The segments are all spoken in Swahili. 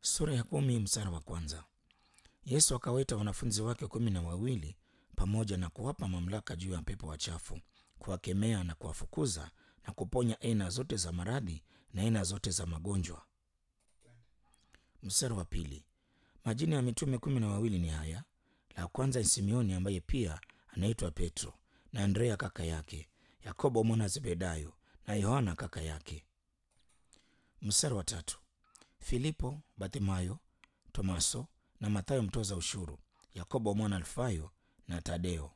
Sura ya kumi mstari wa kwanza. Yesu akawaita wanafunzi wake kumi na wawili pamoja na kuwapa mamlaka juu ya pepo wachafu, kuwakemea na kuwafukuza na kuponya aina zote za maradhi na aina zote za magonjwa. Mstari wa pili. Majina ya mitume kumi na wawili ni haya: la kwanza ni Simeoni ambaye pia anaitwa Petro, na Andrea kaka yake, Yakobo mwana Zebedayo na Yohana kaka yake. Mstari wa tatu. Filipo, Bartimayo, Tomaso na Mathayo mtoza ushuru, Yakobo mwana Alfayo na Tadeo.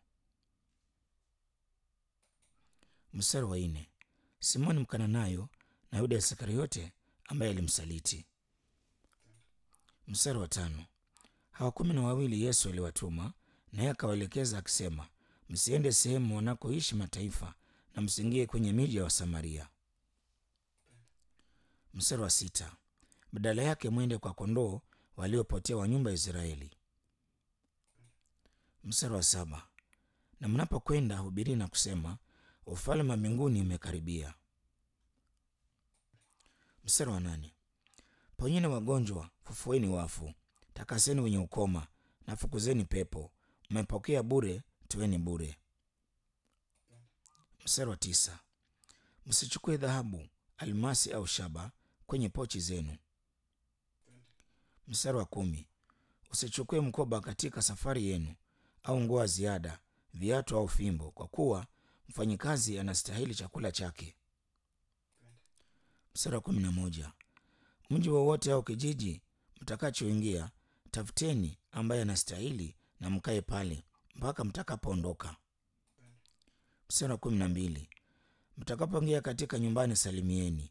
Mstari wa nne. Simoni Mkananayo na Yuda Iskariote ambaye alimsaliti. Mstari wa tano. Hawa kumi na wawili Yesu aliwatuma, naye akawaelekeza akisema, msiende sehemu wanakoishi mataifa na msiingie kwenye miji ya Wasamaria. Mstari wa sita. Badala yake mwende kwa kondoo waliopotea wa nyumba ya Israeli. Mstari wa saba. Na mnapokwenda hubiri na kusema, ufalme wa mbinguni umekaribia. Mstari wa nane. Ponyeni wagonjwa, fufueni wafu, takaseni wenye ukoma na fukuzeni pepo. Mmepokea bure, toeni bure. Mstari wa tisa. Msichukue dhahabu, almasi au shaba kwenye pochi zenu. Mstari wa kumi. Usichukue mkoba katika safari yenu, au nguo ya ziada, viatu au fimbo, kwa kuwa mfanyikazi anastahili chakula chake. Mstari wa kumi na moja. Mji wowote au kijiji mtakachoingia, tafuteni ambaye anastahili na mkae pale mpaka mtakapoondoka. Mstari wa kumi na mbili. Mtakapoingia katika nyumbani, salimieni.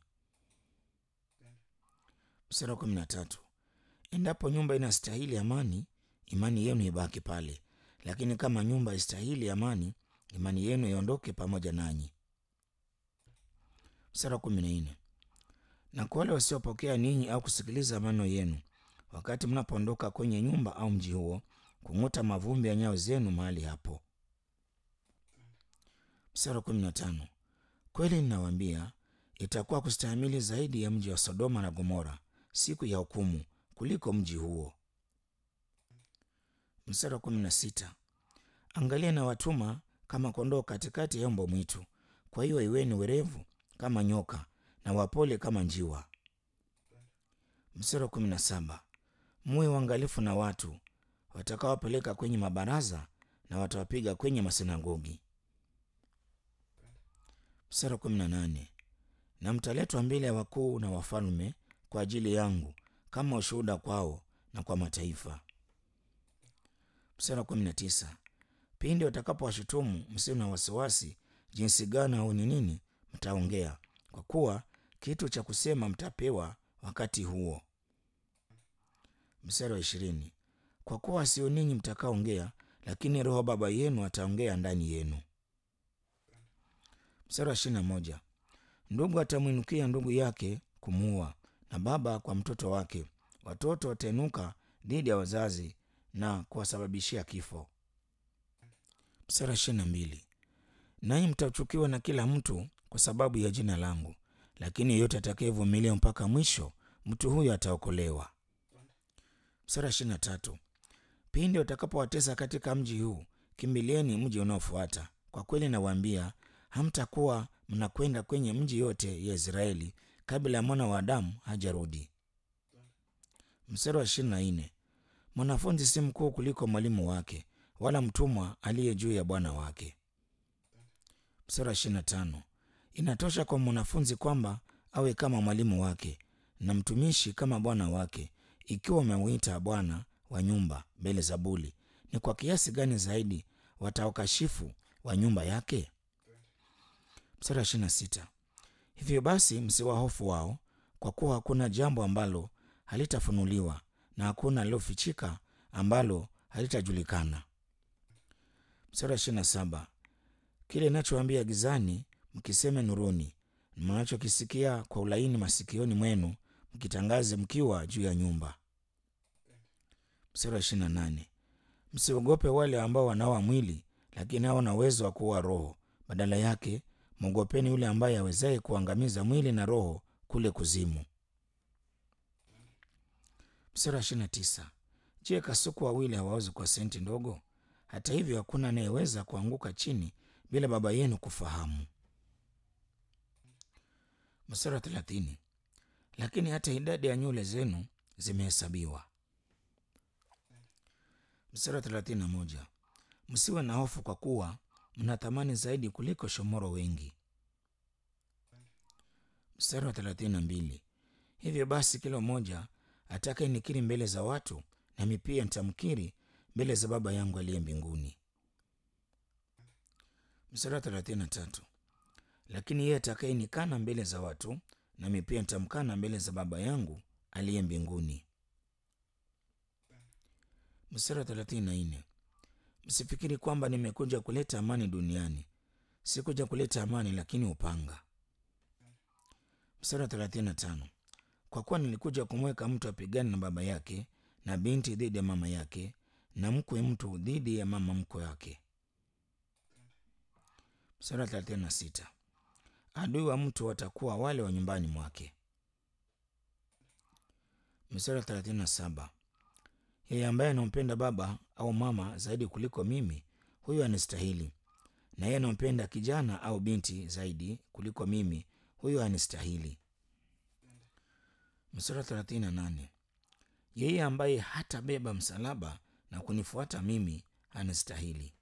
Mstari wa kumi na tatu. Endapo nyumba inastahili amani, imani yenu ibaki pale, lakini kama nyumba haistahili amani, imani yenu iondoke pamoja nanyi. Mstari wa kumi na nne. Na kwa wale wasiopokea ninyi au kusikiliza maneno yenu, wakati mnapoondoka kwenye nyumba au mji huo, kung'uta mavumbi ya nyayo zenu mahali hapo. Mstari wa kumi na tano. Kweli ninawaambia, itakuwa kustahimili zaidi ya mji wa Sodoma na Gomora siku ya hukumu kuliko mji huo. Mstari wa kumi na sita. Angalia na watuma kama kondoo katikati ya mbwa mwitu. Kwa hiyo iweni werevu kama nyoka na wapole kama njiwa. Mstari wa kumi na saba. Muwe uangalifu na watu watakaowapeleka kwenye mabaraza na watawapiga kwenye masinagogi. Mstari wa kumi na nane. Na mtaletwa mbele ya wakuu na wafalme kwa ajili yangu kama ushuhuda kwao na kwa mataifa. Mstari wa kumi na tisa. Pindi watakapowashutumu msiwe na wasiwasi jinsi gani au ni nini mtaongea, kwa kuwa kitu cha kusema mtapewa wakati huo. Mstari wa ishirini. Kwa kuwa sio ninyi mtakaongea, lakini Roho Baba yenu ataongea ndani yenu. Mstari wa ishirini na moja. Ndugu atamwinukia ndugu yake kumuua, na baba kwa mtoto wake. Watoto watainuka dhidi ya wazazi na kuwasababishia kifo. Mstari wa ishirini na mbili. Nanyi mtachukiwa na kila mtu kwa sababu ya jina langu, lakini yeyote atakayevumilia mpaka mwisho, mtu huyo ataokolewa. Mstari wa ishirini na tatu. Pindi watakapowatesa katika mji huu, kimbilieni mji unaofuata. Kwa kweli nawaambia, hamtakuwa mnakwenda kwenye mji yote ya Israeli kabla ya mwana wa Adamu hajarudi. Mstari wa ishirini na nne. Mwanafunzi si mkuu kuliko mwalimu wake, wala mtumwa aliye juu ya bwana wake. Mstari wa ishirini na tano. Inatosha kwa mwanafunzi kwamba awe kama mwalimu wake na mtumishi kama bwana wake. Ikiwa umemwita bwana wa nyumba Beelzebuli, ni kwa kiasi gani zaidi wataokashifu wa nyumba yake? Mstari wa ishirini na sita. Hivyo basi msiwahofu wao, kwa kuwa hakuna jambo ambalo halitafunuliwa na hakuna lilofichika ambalo halitajulikana. Mstari wa ishirini na saba. Kile inachoambia gizani mkiseme nuruni, mnachokisikia kwa ulaini masikioni mwenu mkitangaze mkiwa juu ya nyumba. Mstari wa ishirini na nane. Msiogope wale ambao wanaua mwili, lakini hawana uwezo wa kuua roho. Badala yake mwogopeni yule ambaye awezaye kuangamiza mwili na roho kule kuzimu. Mstari wa ishirini na tisa. Je, kasuku wawili hawauzi kwa senti ndogo? Hata hivyo hakuna anayeweza kuanguka chini bila baba yenu kufahamu. Mstari wa thelathini. Lakini hata idadi ya nywele zenu zimehesabiwa. Mstari wa thelathini na moja. Msiwe na hofu kwa kuwa mna thamani zaidi kuliko shomoro wengi. Mstari wa thelathini na mbili. Hivyo basi kila mmoja atakaye nikiri mbele za watu, nami pia nitamkiri mbele za Baba yangu aliye mbinguni. Mstari wa thelathini na tatu. Lakini yeye atakaye nikana mbele za watu, nami pia nitamkana mbele za Baba yangu aliye mbinguni. Mstari wa thelathini na nne. Msifikiri kwamba nimekuja kuleta amani duniani. Sikuja kuleta amani, lakini upanga. Mstari wa thelathini na tano. Kwa kuwa nilikuja kumweka mtu apigane na baba yake, na binti dhidi ya mama yake, na mkwe mtu dhidi ya mama mkwe wake. Mstari wa thelathini na sita. Adui wa mtu watakuwa wale wa nyumbani mwake. Mstari wa thelathini na saba. Yeye ambaye anampenda baba au mama zaidi kuliko mimi, huyo anistahili, na yeye anampenda kijana au binti zaidi kuliko mimi, huyo anistahili. Mstari wa thelathini na nane. Yeye ambaye hatabeba msalaba na kunifuata mimi anistahili.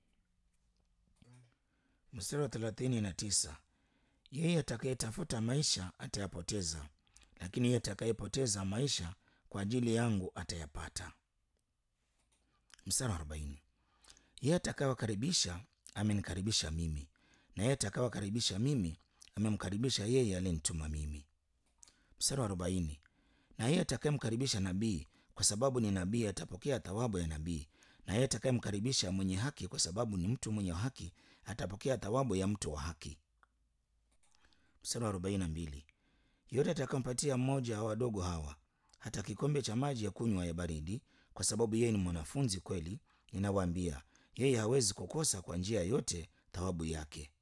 Mstari wa thelathini na tisa. Yeye atakayetafuta maisha atayapoteza, lakini yeye atakayepoteza maisha kwa ajili yangu atayapata. Mstari wa arobaini. Yeye atakayewakaribisha amenikaribisha mimi, na yeye atakayewakaribisha mimi amemkaribisha yeye aliyenituma mimi. Mstari wa arobaini. Na yeye atakayemkaribisha nabii kwa sababu ni nabii atapokea thawabu ya nabii, na yeye atakayemkaribisha mwenye haki kwa sababu ni mtu mwenye haki atapokea thawabu ya mtu wa haki. Mstari wa arobaini na mbili. Yote atakampatia mmoja wa wadogo hawa hata kikombe cha maji ya kunywa ya baridi, kwa sababu yeye ni mwanafunzi kweli, ninawaambia yeye hawezi kukosa kwa njia yote thawabu yake.